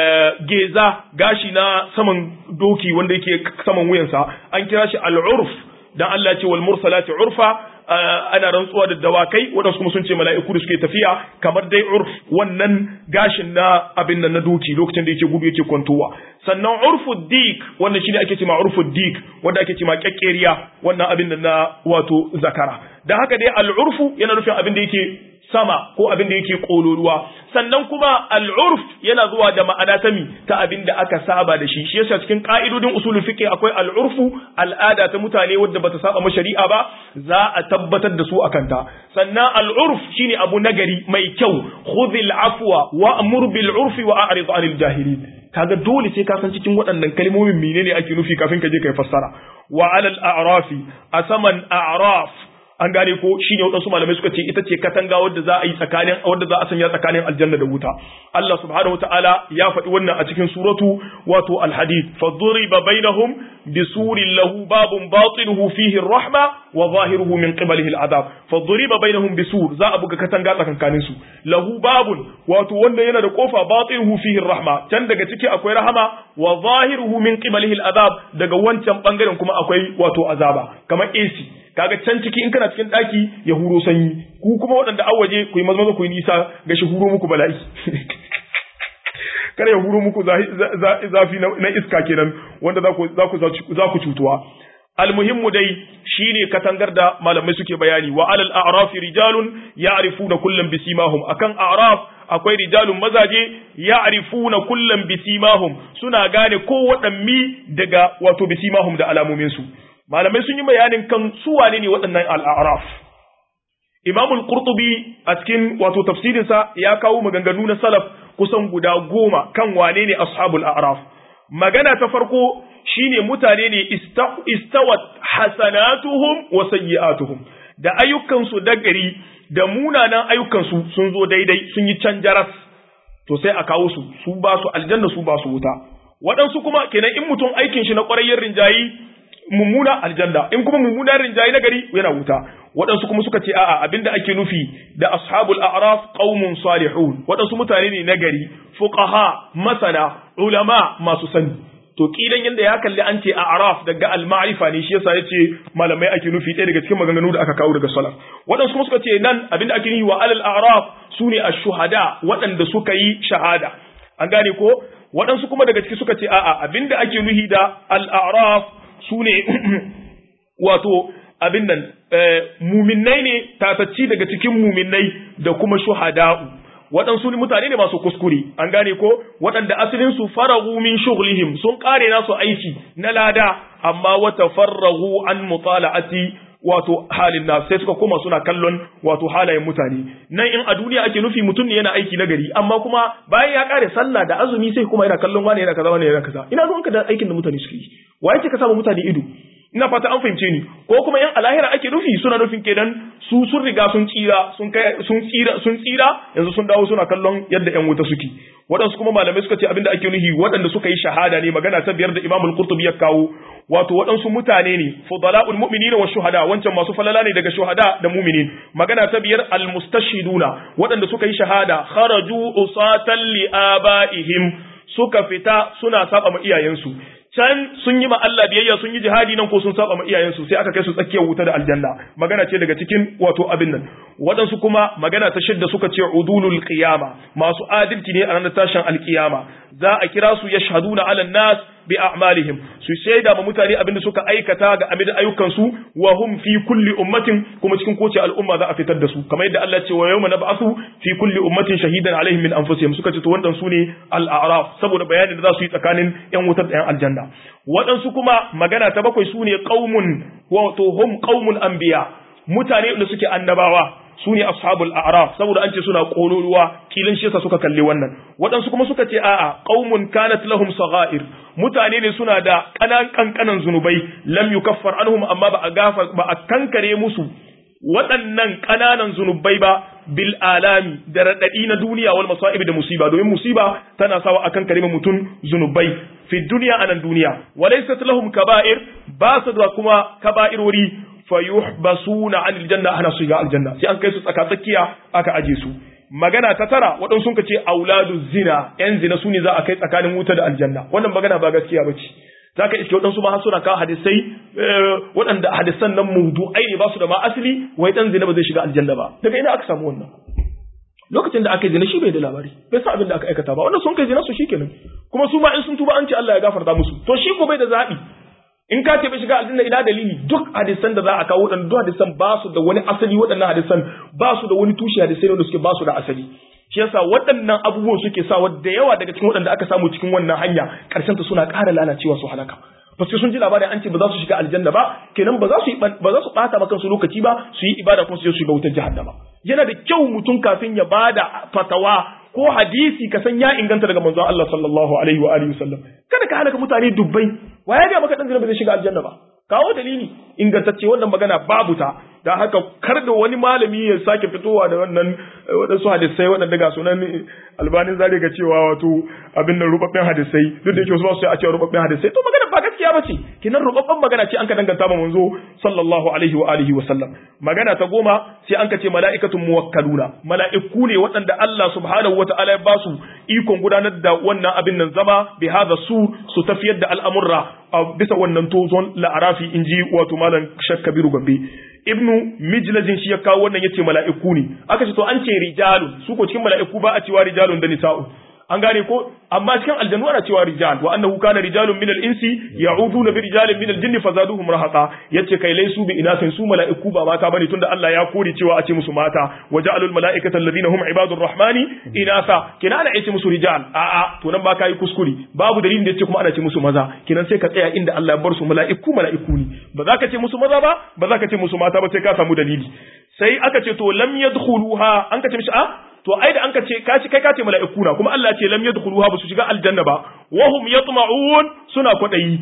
geza gashi na saman doki wanda yake saman wuyansa an kira shi al'urf dan Allah ce wal mursalati urfa ana rantsuwa da dawakai wadansu kuma sun ce mala'iku da suke tafiya kamar dai urf wannan gashin na abin nan na doki lokacin da yake gudu yake kwantowa sannan urfu dik wannan shine ake cewa urfu dik wanda ake cewa kekkeriya wannan abin nan na wato zakara dan haka dai al'urfu yana nufin abin da yake sama ko abin da yake kololuwa sannan kuma al'urf yana zuwa da ma'ana ta mi ta abin da aka saba da shi shi yasa cikin ka'idodin usulul fiqh akwai al'urfu al'ada ta mutane wadda bata saba ma shari'a ba za a tabbatar da su akan ta sannan al'urf shine abu nagari mai kyau khudhil afwa wa'mur bil urfi wa a'rid 'anil jahilin kaga dole sai ka san cikin waɗannan kalmomin menene ake nufi kafin ka je kai fassara wa 'alal a'rafi asaman a'raf an gane ko shine wadansu malamai suka ce ita ce katanga wadda za a yi tsakanin wadda za a sanya tsakanin aljanna da wuta Allah subhanahu wataala ya faɗi wannan a cikin suratu wato al-hadid fa duriba bainahum bisurin lahu babun batinuhu fihi ar-rahma wa zahiruhu min qibalihi al-adab fa duriba bainahum bisur za a buga katanga tsakankanin su lahu babun wato wanda yana da kofa batinuhu fihi ar-rahma can daga ciki akwai rahama wa zahiruhu min qibalihi al-adab daga wancan bangaren kuma akwai wato azaba kamar AC kaga can ciki in kana cikin daki ya huro sanyi ku kuma waɗanda an waje ku yi mazmaza ku yi nisa ga shi huro muku bala'i kada ya huro muku zafi na iska kenan wanda za ku cutuwa almuhimmu dai shine katangar da malamai suke bayani wa alal a'rafi rijalun ya'rifuna kullam bisimahum akan a'raf akwai rijalun mazaje ya'rifuna kullam bisimahum suna gane ko waɗanni daga wato bisimahum da alamomin su malamai sun yi bayanin kan su wane ne waɗannan al'araf. Imam al-Qurtubi a cikin wato tafsirinsa ya kawo maganganu na salaf kusan guda goma kan wane ne ashabul a'raf. Magana ta farko shine mutane ne istawat hasanatuhum wa sayyi'atuhum da ayyukansu da gari da munanan ayyukansu sun zo daidai sun yi can jaras to sai a kawo su su ba su aljanna su ba su wuta waɗansu kuma kenan in mutum aikin shi na ƙwarayyar rinjayi mummuna aljanna in kuma mummuna rinjayi na gari yana wuta waɗansu kuma suka ce a'a abinda ake nufi da ashabul a'raf qaumun salihun waɗansu mutane ne na gari fuqaha masana ulama masu sani to kidan yanda ya kalli an ce a'raf daga al-ma'rifa ne shi yasa yace malamai ake nufi ɗaya daga cikin maganganu da aka kawo daga salaf waɗansu kuma suka ce nan abinda ake nufi wa alal a'raf sune ash-shuhada waɗanda suka yi shahada an gane ko waɗansu kuma daga ciki suka ce a'a abinda ake nufi da al-a'raf su ne wato abin nan muminai ne tatacci daga cikin muminai da kuma shuhada'u waɗansu mutane ne masu kuskure an gane ko waɗanda asalin su faragu min shughlihim sun kare nasu aiki na lada amma wata farragu an mutala'ati wato halin na sai suka koma suna kallon wato halayen mutane nan in a duniya ake nufi mutum ne yana aiki na gari amma kuma bayan ya kare sallah da azumi sai kuma yana kallon wani yana kaza wani yana kaza ina zuwanka da aikin da mutane suke yi wa yake ka samu mutane ido ina fata an fahimce ni ko kuma in alahira ake nufi suna nufin kenan su sun riga sun tsira sun kai sun tsira sun tsira yanzu sun dawo suna kallon yadda yan wuta suke waɗansu kuma malamai suka ce abinda ake nufi waɗanda suka yi shahada ne magana ta biyar da Imam al-Qurtubi ya kawo wato waɗansu mutane ne fudala'ul mu'minina wa shuhada wancan masu falala ne daga shuhada da mu'minin magana ta biyar al-mustashhiduna waɗanda suka yi shahada kharaju usatan li abaihim suka fita suna saba ma iyayensu can sun yi ma Allah biyayya sun yi jihadi nan ko sun saba ma iyayensu sai aka kai su tsakiyar wuta da aljanna magana ce daga cikin wato abin nan waɗansu kuma magana ta shidda suka ce udulul qiyama masu adalci ne a ranar tashin alkiyama za a kira su yashhaduna ala nas bi a'malihim su shaida ma mutane abin da suka aikata ga amin ayyukan su wa hum fi kulli ummatin kuma cikin kowace al'umma za a fitar da su kamar yadda Allah ce wa yawma nab'athu fi kulli ummatin shahidan alaihim min anfusihim suka ce to wannan su ne al-a'raf saboda bayanin da za su yi tsakanin yan wutar da yan aljanna waɗansu kuma magana ta bakwai su ne qaumun wato hum qaumul anbiya mutane da suke annabawa su ne ashabul a'raf saboda an ce suna ƙololuwa kilin shi suka kalli wannan waɗansu kuma suka ce a'a qaumun kanat lahum sagha'ir mutane ne suna da ƙanan kankanan zunubai lam yukaffar anhum amma ba a gafa ba a kankare musu waɗannan ƙananan zunubai ba bil alami da raɗaɗi na duniya wal masa'ib da musiba domin musiba tana sawa akan karima mutum zunubai fi duniya anan duniya walaysat lahum kaba'ir ba su da kuma kaba'irori fayuhbasuna anil janna ana su ga aljanna sai an kai su tsaka tsakiya aka aje su magana ta tara waɗansu sun ce auladu zina yan zina su ne za a kai tsakanin wuta da aljanna wannan magana ba gaskiya ba ce za ka iske waɗansu ma suna kawo hadisai waɗanda hadisan nan mawdu'ai ne ba su da ma asali wai ɗan zina ba zai shiga aljanna ba daga ina aka samu wannan lokacin da aka yi zina shi bai da labari bai sa abin da aka aikata ba wannan sun kai zina su shikenan kuma su ma in sun tuba an ce Allah ya gafarta musu to shi ko bai da zaɓi in ka ce bai shiga aljanna ina dalili duk hadisan da za a kawo waɗannan duk hadisan ba su da wani asali waɗannan hadisan ba su da wani tushe hadisai wanda suke ba su da asali shi yasa waɗannan abubuwan suke sa da yawa daga cikin waɗanda aka samu cikin wannan hanya ƙarshen ta suna ƙara lalacewa su halaka ba sai sun ji labarin an ce ba za su shiga aljanna ba kenan ba za su ba za su ɓata maka su lokaci ba su yi ibada kuma su je su shiga wutar jahannama yana da kyau mutum kafin ya bada fatawa ko hadisi ka san ya inganta daga manzon Allah sallallahu alaihi wa alihi wasallam kada ka halaka mutane dubbai wa ya ga maka dan ba zai shiga aljanna ba kawo dalili ingantacce wannan magana babu ta da haka kar da wani malami ya sake fitowa da wannan waɗansu hadisai waɗanda ga sunan albanin zare ga cewa wato abin nan rubabben hadisai duk da yake wasu ba su a cewa rubabben hadisai to magana ba gaskiya ba ce kinan rubabben magana ce an ka danganta ma manzo sallallahu alaihi wa alihi wa sallam magana ta goma sai an ka ce mala'ikatun muwakkaluna mala'iku ne waɗanda Allah subhanahu wa ta'ala ya ba su ikon gudanar da wannan abin nan zama bi hadha su su tafiyar da al'amurra a bisa wannan tozon la'arafi inji wato malam shakkabiru gambe ibnu mijlajin shi ya kawo wannan yace mala'iku ne aka ce to an ce rijalun su ko cikin mala'iku ba a cewa rijalun da nisa'u an gane ko amma cikin aljannu ana cewa rijal wa annahu kana rijalun min al-insi ya'uduna bi rijalin min al-jinni fazaduhum rahaqa yace kai laisu bi inasin su mala'iku ba mata bane tunda Allah ya kore cewa a ce musu mata waja'alul mala'ikata alladhina hum ibadur rahmani inasa kina ana ce musu rijal a a to nan ba kai kuskure babu dalilin da yace kuma ana ce musu maza kinan sai ka tsaya inda Allah ya bar su mala'iku mala'iku ne ba za ka ce musu maza ba ba za ka ce musu mata ba sai ka samu dalili sai aka ce to lam yadkhuluha an ka ce mishi a to ai da an ka ce kaci kai ka ce mala'iku na kuma Allah ya ce lam yadkhuluha ba su shiga aljanna ba wa hum yatma'un suna kwadayi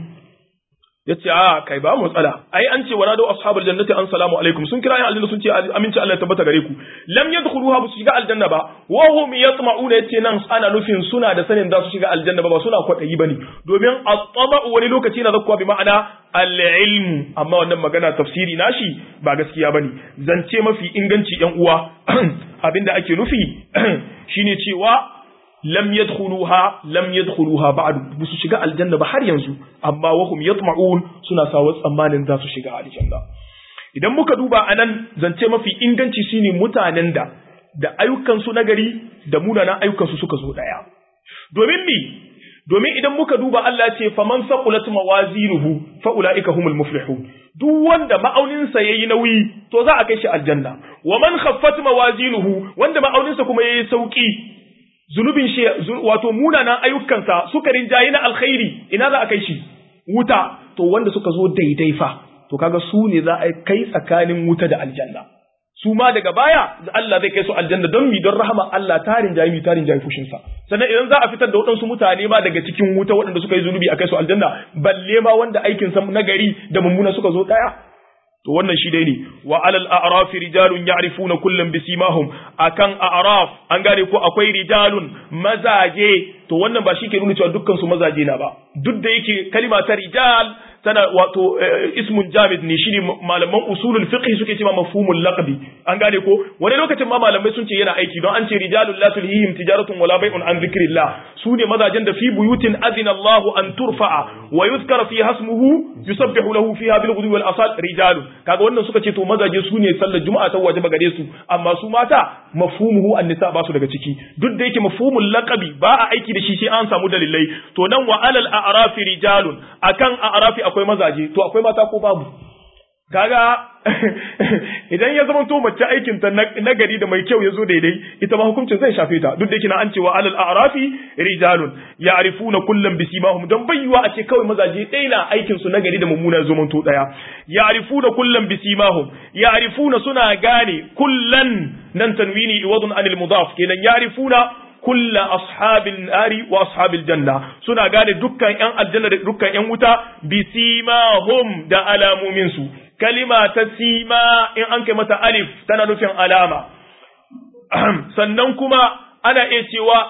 yace a kai ba matsala ai an ce wala da ashabul jannati an salamu alaikum sun kira aljanna sun ce aminci Allah ya tabbata gare ku lam yadkhuluha ba su shiga aljanna ba wa hum yatma'un yace nan ana nufin suna da sanin za su shiga aljanna ba ba suna kwadayi bane domin at-taba'u wani lokaci na zakkuwa bi ma'ana al-ilmu amma wannan magana tafsiri nashi ba gaskiya bane zance mafi inganci yan uwa abinda ake nufi shine cewa lam yadkhuluha lam yadkhuluha ba'du busu shiga aljanna ba har yanzu amma wahum yatma'un suna sawa tsammanin za su shiga aljanna idan muka duba anan zance mafi inganci shine mutanen da da ayyukan su nagari da munanan ayyukan su suka zo daya domin mi domin idan muka duba Allah ce faman saqulat mawazinuhu fa ulaika humul muflihun duk wanda ma'auninsa yayi nauyi to za a kai shi aljanna wa man khaffat mawazinuhu wanda ma'auninsa kuma yayi sauki zunubin shi wato munanan ayyukansa suka rinjayi na alkhairi ina za a kai shi wuta to wanda suka zo daidai fa to kaga su ne za a kai tsakanin wuta da aljanna su ma daga baya Allah zai kai su aljanna don mi don rahama Allah tarin jayi mi tarin jayi fushinsa sannan idan za a fitar da waɗansu mutane ma daga cikin wuta waɗanda suka yi zunubi a kai su aljanna balle ma wanda aikin sa nagari da mummuna suka zo daya to wannan shi dai ne wa alal a'raf rijalun ya'rifuna kullam bisimahum akan a'raf an gane ko akwai rijalun mazaje to wannan ba shi ke nuna cewa dukkan su mazaje na ba duk da yake kalima ta rijal tana wato ismun jamid ne shine malaman usulul fiqh suke cewa mafhumul laqbi an gane ko wani lokacin ma malamai sun ce yana aiki don an ce rijalul la tulhihim tijaratun wala bai'un an zikrillah su ne mazajen da fi buyutin azina Allah an turfa'a wa yuzkara fi hasmuhu yusabbihu lahu fiha bil ghudwi wal asal rijalun kaga wannan suka ce to mazaje su ne sallar juma'a ta wajiba gare su amma su mata mafhumuhu an-nisa ba su daga ciki duk da yake mafhumul laqabi ba a aiki da shi sai an samu dalilai to nan wa alal a'rafi rijalun akan a'rafi akwai mazaje to akwai mata ko babu kaga idan ya zama to mace aikin ta na gari da mai kyau ya zo daidai ita ma hukuncin zai shafe ta duk da yake na an cewa alal a'rafi rijalun ya'rifuna kullam bisimahum dan bayyuwa a ce kawai mazaje ɗaya na aikin su na gari da mummuna zo to daya ya'rifuna kullam bisimahum ya'rifuna suna gane kullan nan tanwini iwadun anil mudaf kenan ya'rifuna kulla ashabil nari wa ashabil janna suna gane dukkan yan aljanna da dukkan yan wuta bisimahum da alamomin su kalima ta sima in an kai mata alif tana nufin alama sannan kuma ana iya cewa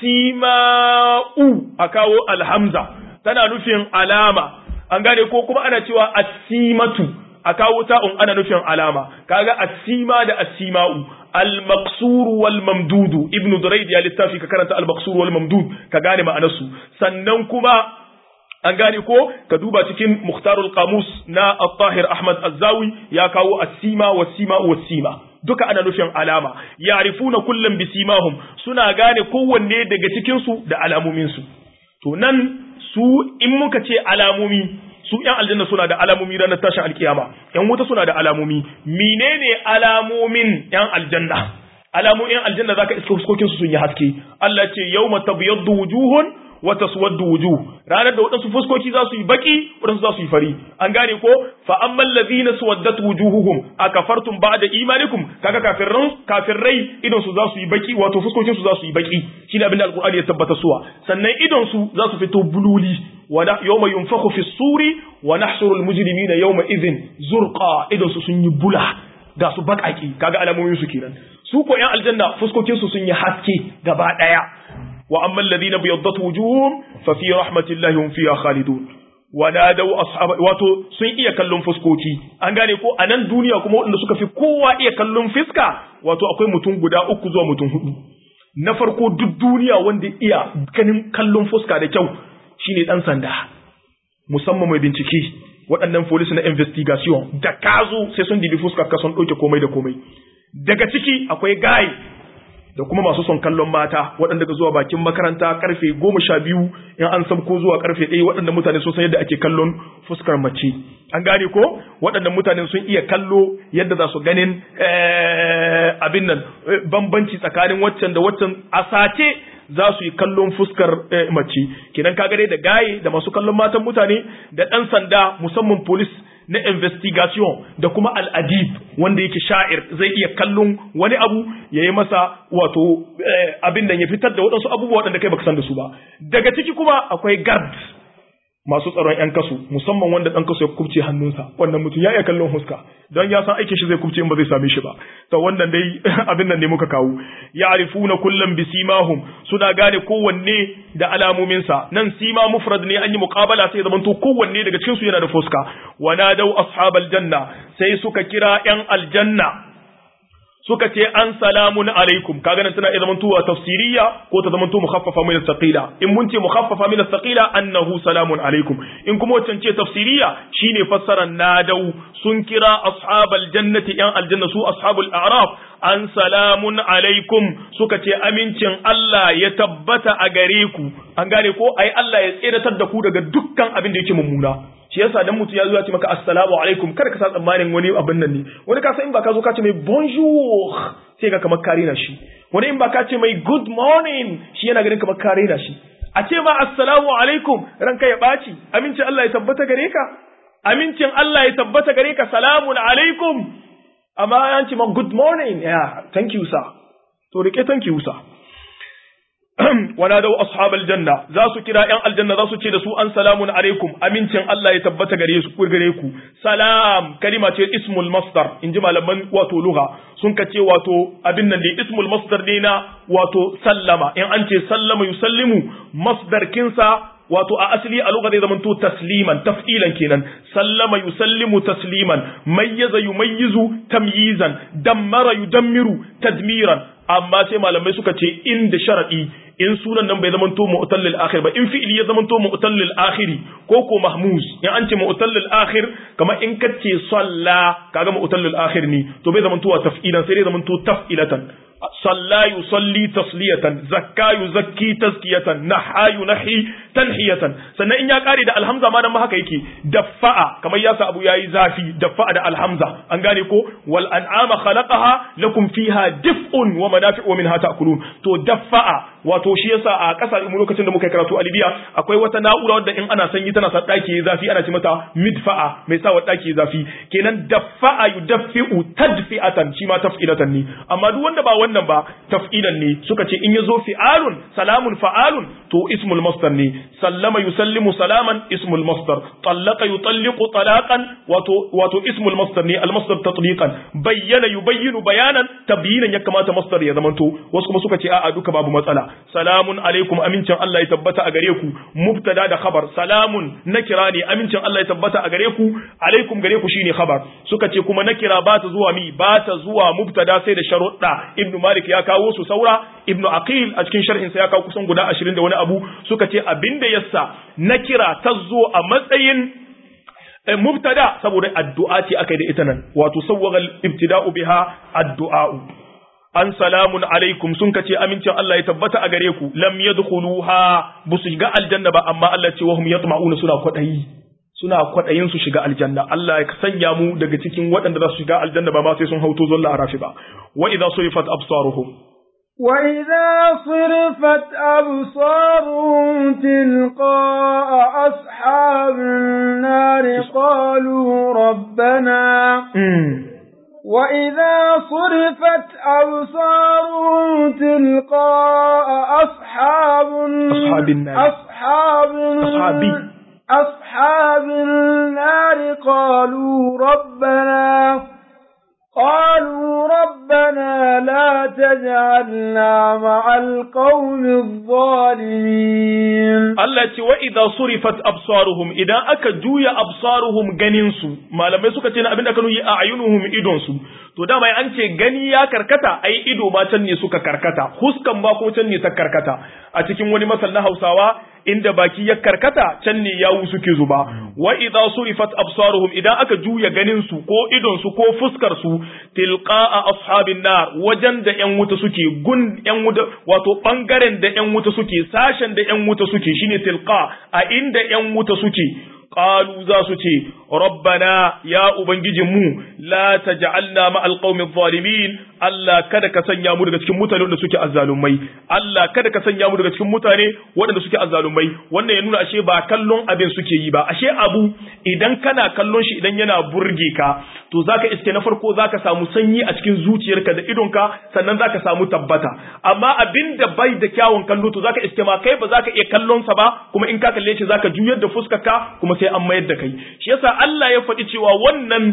asima'u a kawo alhamza tana nufin alama an gane ko kuma ana cewa asimatu a kawo ta'un ana nufin alama kaga asima da asima'u al-maqsur wal mamdudu ibnu durayd ya littafi ka karanta al-maqsur wal mamdud ka gane ma'anarsu sannan kuma an gane ko ka duba cikin mukhtarul qamus na at-tahir ahmad az-zawi ya kawo as-sima was-sima was-sima duka ana nufin alama ya'rifuna kullam bisimahum suna gane kowanne daga cikin su da alamomin su to nan su in muka ce alamomi su yan aljanna suna da alamomi ranar tashin alkiyama yan wuta suna da alamomi menene alamomin yan aljanna alamomin yan aljanna zaka iska fuskokin su sun yi haske Allah ce yawma tabyaddu wujuhun wa taswaddu wujuh ranar da wadansu fuskoki za su yi baki wadansu za su yi fari an gane ko fa ammal ladhina suwaddat wujuhuhum akafartum ba'da imanikum kaga kafirran kafirrai idan su za su yi baki wato fuskokin su za su yi baki shine abin da alqur'ani ya tabbata suwa sannan idan su za su fito bululi wa yawma yunfakhu fi suri wa nahshuru al mujrimina yawma idhin zurqa idan su sun yi bula ga su bakaki kaga alamomin su kenan su ko yan aljanna fuskokin su sun yi haske gaba daya وأما الذين بيضت وجوههم ففي رحمة الله هم فيها خالدون ونادوا أصحاب wato sun iya kallon fuskoki an gane ko a nan duniya kuma waɗanda suka fi kowa iya kallon fiska wato akwai mutum guda uku zuwa mutum hudu na farko duk duniya wanda iya ganin kallon fuska da kyau shine dan sanda musamman mai bincike waɗannan police na investigation da kazo sai sun dibi fuskar ka sun ɗauke komai da komai daga ciki akwai guy da kuma masu son kallon mata waɗanda ga zuwa bakin makaranta karfe goma sha biyu in an san ko zuwa karfe ɗaya waɗanda mutane sun san yadda ake kallon fuskar mace an gane ko waɗannan mutane sun iya kallo yadda za su ganin abin nan bambanci tsakanin waccan da waccan a sace za su yi kallon fuskar mace kenan ka dai da gaye da masu kallon matan mutane da ɗan sanda musamman police na investigation da kuma al'adib wanda yake sha'ir zai iya kallon wani abu ya yi masa wato abin da ya fitar da waɗansu abubuwa waɗanda kai baka san da su ba daga ciki kuma akwai guard masu tsaron yan kasu musamman wanda ɗan kasu ya kubce hannunsa wannan mutum ya iya kallon huska don ya san aikin shi zai kubce in ba zai same shi ba to wannan dai abin nan ne muka kawo ya'rifuna kullum bi simahum suna gane kowanne da alamominsa nan sima mufrad ne an yi muqabala sai zaman to kowanne daga cikin su yana da fuska wa nadau ashabal janna sai suka kira yan aljanna suka ce an salamun alaikum kaga nan tana iya zamantowa tafsiriya ko ta zamanto mukhaffafa min as-saqila in mun ce mukhaffafa min as-saqila annahu salamun alaikum in kuma wancan ce tafsiriya shine fassaran nadau sun kira ashabal jannati yan aljanna su ashabul a'raf an salamun alaikum suka ce amincin Allah ya tabbata a gare ku an gane ko ai Allah ya tseratar da ku daga dukkan abin da yake mummuna shi yasa dan mutum ya zo ya ce maka assalamu alaikum kada ka sa tsammanin wani abin nan ne wani ka san in ba ka zo ka ce mai bonjour sai ga kamar kare na shi wani in ba ka ce mai good morning shi yana ganin kamar kare na shi a ce ma assalamu alaikum ranka ya ɓaci amincin Allah ya tabbata gare ka amincin Allah ya tabbata gare ka salamun alaikum amma an ce ma good morning yeah thank you sir to rike thank you sir ونادوا أصحاب الجنة زاسو كرا ين الجنة زاسو تشي دسو أن سلام عليكم أمينتين الله يتبت غريسو غريكو سلام كلمة اسم المصدر إن جمع لمن واتو لغة سنك تشي واتو أبنن دي اسم المصدر دينا واتو سلم إن أنت سلم يسلم مصدر كنسا wato a asali a lugha zai zamanto tasliman taf'ilan kenan sallama yusallimu tasliman mayyaza yumayyizu tamyizan dammara yudammiru tadmiran amma sai malamai suka ce inda sharadi in sunan nan bai zamanto mu'tallil akhir ba in fi'ili ya zamanto mu'tallil akhiri ko ko mahmuz in an ce mu'tallil akhir kamar in kace salla kaga mu'tallil akhir ne to bai zamanto taf'ilan sai dai zamanto taf'ilatan صلى يصلي تصلية زكى يزكي تزكية نحى ينحي تنحية sannan in ya kare da alhamza ma nan ma haka yake daffa'a kamar yasa abu yayi zafi daffa'a da alhamza an gane ko wal an'ama khalaqaha lakum fiha dif'un wa manafi'u wa minha ta'kulun to daffa'a wato shi yasa a kasar mu lokacin da muka yi karatu a Libya akwai wata na'ura wadda in ana sanyi tana sa daki zafi ana ce mata midfa'a mai sa wa daki zafi kenan daffa'a yudaffi'u tadfi'atan shi ma taf'ilatan ne amma duk wanda ba wannan ba taf'ilan ne suka ce in yazo fi'alun salamun fa'alun to ismul masdar ne sallama yusallimu salaman ismul masdar tallaqa yutalliqu talaqan wato wato ismul masdar ne al masdar tatliqan bayyana yubayyinu bayanan tabyinan ya kamata masdar ya zamanto wasu kuma suka ce a'a duka babu matsala salamun alaikum amincin Allah ya tabbata a gare ku mubtada da khabar salamun nakira ne amincin Allah ya tabbata a gare ku alaikum gare ku shine khabar suka ce kuma nakira ba ta zuwa mi ba ta zuwa mubtada sai da sharuɗa ibnu malik ya kawo su saura ibnu aqil a cikin sharhin sa ya kawo kusan guda 20 da wani abu suka ce abinda yasa nakira ta zo a matsayin mubtada saboda addu'a ce aka yi da ita nan wato sawwagal ibtida'u biha addu'a'u an salamun alaikum sun kace amincin Allah ya tabbata a gare ku lam yadkhuluha busu shiga aljanna ba amma Allah ce wahum yatma'una suna kwadayi suna kwadayin su shiga aljanna Allah ya sanya mu daga cikin waɗanda za su shiga aljanna ba ma sai sun hauto zolla arafi ba wa idza surifat absaruhum وإذا صرفت أبصارهم تلقاء أصحاب النار قالوا ربنا وإذا صرفت أبصارهم تلقاء أصحاب أصحاب النار أصحاب أصحابي أصحاب النار قالوا ربنا قالوا ربنا لا تجعلنا مع القوم الظالمين Allah ce wa idza surifat absaruhum idan aka juya absaruhum ganin su malamai suka ce na abinda kanu yi a ayunuhum idon su to dama an ce gani ya karkata ai ido ma can ne suka karkata huskan ba ko can ne ta karkata a cikin wani masal na Hausawa inda baki ya karkata can ne yawu suke zuba wa idza surifat absaruhum idan aka juya ganin su ko idon su ko fuskar su tilqa'a ashabin nar wajen da yan wuta suke gun yan wuta wato bangaren da yan wuta suke sashen da yan wuta suke shine tilqa a inda yan wuta suke qalu za su ce rabbana ya ubangijinmu la taj'alna ma'al qaumi zalimin Allah kada ka sanya mu daga cikin mutane wanda suke azzalumai Allah kada ka sanya mu daga cikin mutane waɗanda suke azzalumai wannan ya nuna ashe ba kallon abin suke yi ba ashe abu idan kana kallon shi idan yana burge ka to zaka iske na farko zaka samu sanyi a cikin zuciyarka da idonka sannan zaka samu tabbata amma abin da bai da kyawun kallo to zaka iske ma kai ba zaka iya kallon sa ba kuma in ka kalle shi zaka juyar da fuskarka kuma sai an mayar da kai shi yasa Allah ya faɗi cewa wannan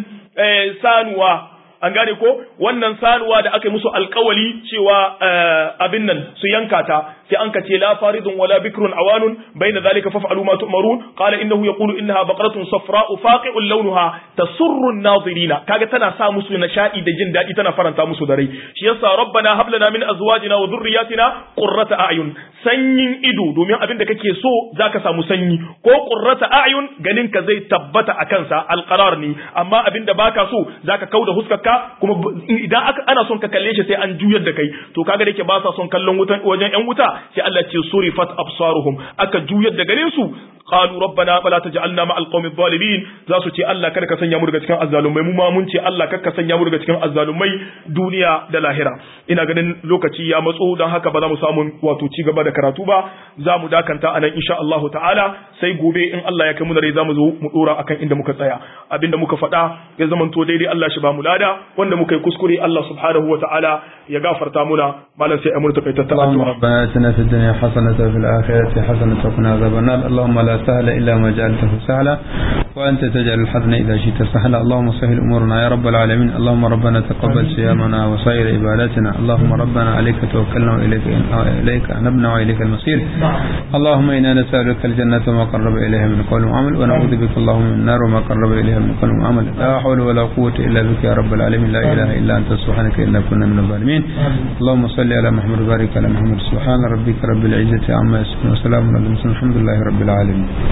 sanuwa an gane ko wannan sanuwa da aka yi musu alkawali cewa abin nan su yanka ta sai an kace la faridun wala bikrun awanun bayna zalika faf'alu ma tu'marun qala innahu yaqulu innaha baqaratun safra'u faqi'un lawnuha tasurru an-nazirina kaga tana sa musu nishadi da jin dadi tana faranta musu da rai shi yasa rabbana hab lana min azwajina wa dhurriyyatina qurrata a'yun sanyin ido domin abin da kake so zaka samu sanyi ko qurrata a'yun ganin ka zai tabbata akan sa alqarar ne amma abin da baka so zaka kauda huskar ka kuma idan aka ana son ka kalle shi sai an juyar da kai to kaga da yake ba sa son kallon wutan wajen yan wuta sai Allah ce surifat absaruhum aka juyar da ganin su qalu rabbana fala taj'alna ma'al qawmi zalimin za su ce Allah kada ka sanya mu daga cikin azzalumai mu ma mun ce Allah kada ka sanya mu daga cikin azzalumai duniya da lahira ina ganin lokaci ya matso dan haka ba za mu samu wato ci gaba da karatu ba za mu dakanta anan insha Allah ta'ala sai gobe in Allah ya kai mu da rai za mu zo mu dora akan inda muka tsaya abinda muka faɗa ya zamanto daidai Allah shi ba mu lada wanda muka yi kuskure Allah subhanahu wa ta'ala ya gafarta muna malam sai amurta kai tattala اللهم ربنا اتنا في الدنيا حسنة وفي الآخرة حسنة وقنا عذاب النار اللهم لا سهل إلا ما جعلته سهلا وأنت تجعل الحزن إذا شئت سهلا اللهم سهل أمورنا يا رب العالمين اللهم ربنا تقبل صيامنا وسائر عباداتنا اللهم ربنا عليك توكلنا وإليك إليك أنبنا وإليك المصير اللهم إنا نسألك الجنة وما قرب إليها من قول وعمل ونعوذ بك اللهم من النار وما قرب إليها من قول وعمل لا حول ولا قوة إلا بك يا رب العالمين لا إله إلا أنت سبحانك إنا كنا من الظالمين اللهم صل على محمد وبارك على محمد سبحان ربك رب العزة عما يصفون وسلام على المرسلين الحمد لله رب العالمين